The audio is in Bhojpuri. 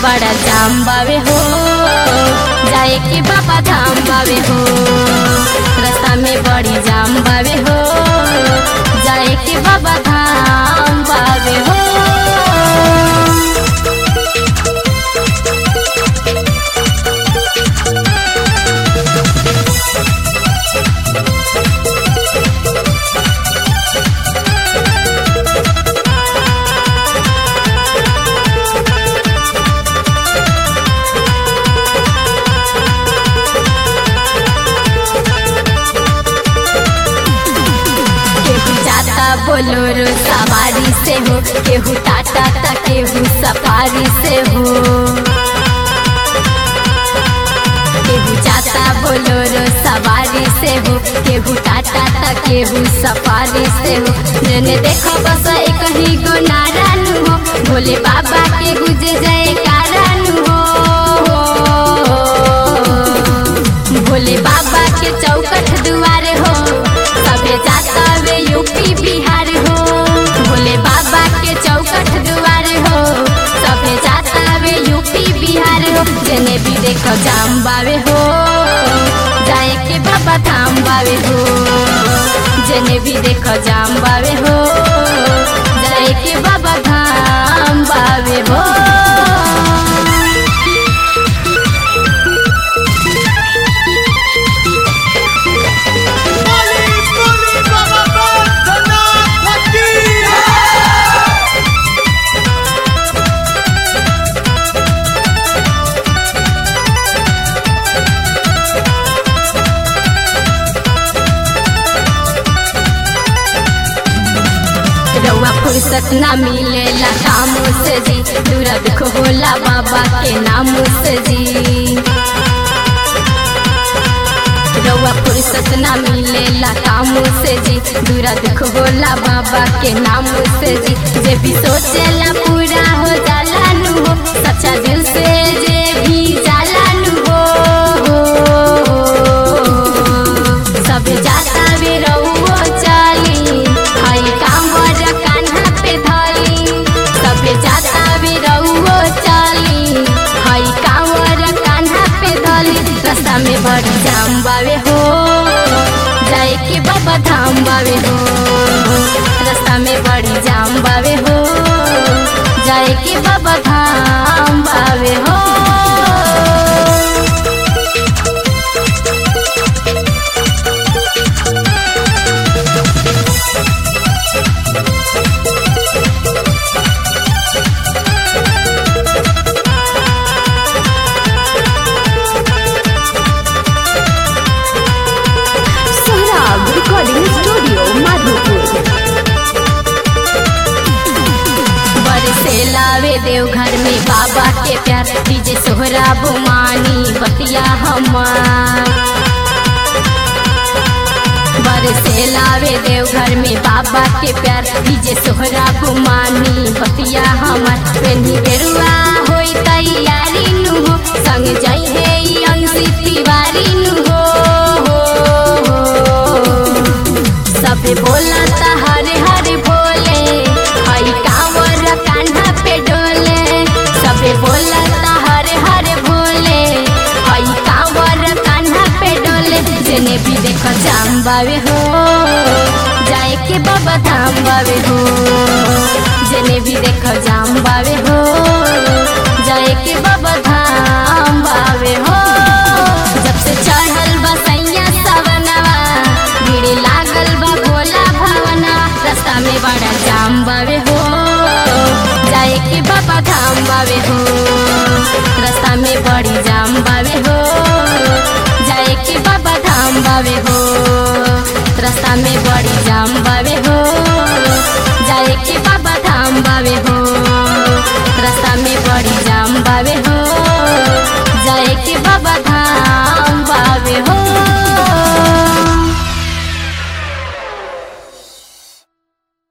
बड़ा जाम बावे हो जाए के बाबा धाम बावे हो रास्ता में बड़ी जाम बावे हो जाए के बाबा धाम बावे हो केहू जाता बोलोरो सवारी से हो केहू टाटा ता केहू सफारी से हो केहू जाता बोलोरो सवारी से हो केहू टाटा ता केहू सफारी से हो जेने देखो बस एक ही गो नारायण हो भोले बाबा के गुज जय कारण हो भोले बाबा के चौकट दुआरे हो सबे जाता वे यूपी बिहार हो भोले बाबा के चौकट दुआरे हो सबे जाता वे यूपी बिहार हो जेने भी देखो जाम बावे हो जाए के बाबा धाम बावे हो जेने भी देखो जाम बावे हो जाए के बाबा धाम बावे हो बोली बोली बाबा बैद्यनाथ की रउआ फुर्सत ना मिलेला कामों से जी दूरा दुख होला बाबा के नामों से जी रउआ फुर्सत ना मिलेला कामों से जी दूरा दुख होला बाबा के नामों से जी जे भी सोचेला पूरा हो जाला नु हो सच्चा दिल से जे भी जाला नु हो सब जाता वे रउओ चली हई कांवर कान्हा पे धली सब जाता वे रउओ चली हई कांवर कान्हा पे धली रास्ता में बड़ी जाम बावे हो जाए के बाबा धाम बावे हो रास्ता में बड़ी जाम बावे हो जाए के बाबा धाम बावे हो सोहराब रिकॉर्डिंग स्टूडियो माधोपुर बरसे लावे देवघर में बाबा के प्यार डीजे सोहरा बुमानी बतिया हमार बरसे लावे देवघर में बाबा के प्यार डीजे सोहरा बुमानी बतिया हमार पेन्ही गेरुआ होई तैयारी नु हो संग जाई है ई अंशी तिवारी नु हो सबे बोला ता हरे हरे भोले हई कांवर कान्हा पे डोले सबे बोला ता हरे हरे भोले हई कांवर कान्हा पे डोले जेने भी देखो जाम बावे हो जाए के बाबा धाम बावे हो जेने भी देखो जाम बावे हो जाए के बाबा धाम बावे हो जब से चढ़ल बसैया सवनवा भीड़ लागल बा भोला भवना रास्ता में बड़ा जाम बावे हो जाए के बाबा धाम बावे हो रास्ता में बड़ी जाम बावे हो जाए के बाबा धाम बावे हो रास्ता में बड़ी जाम बावे हो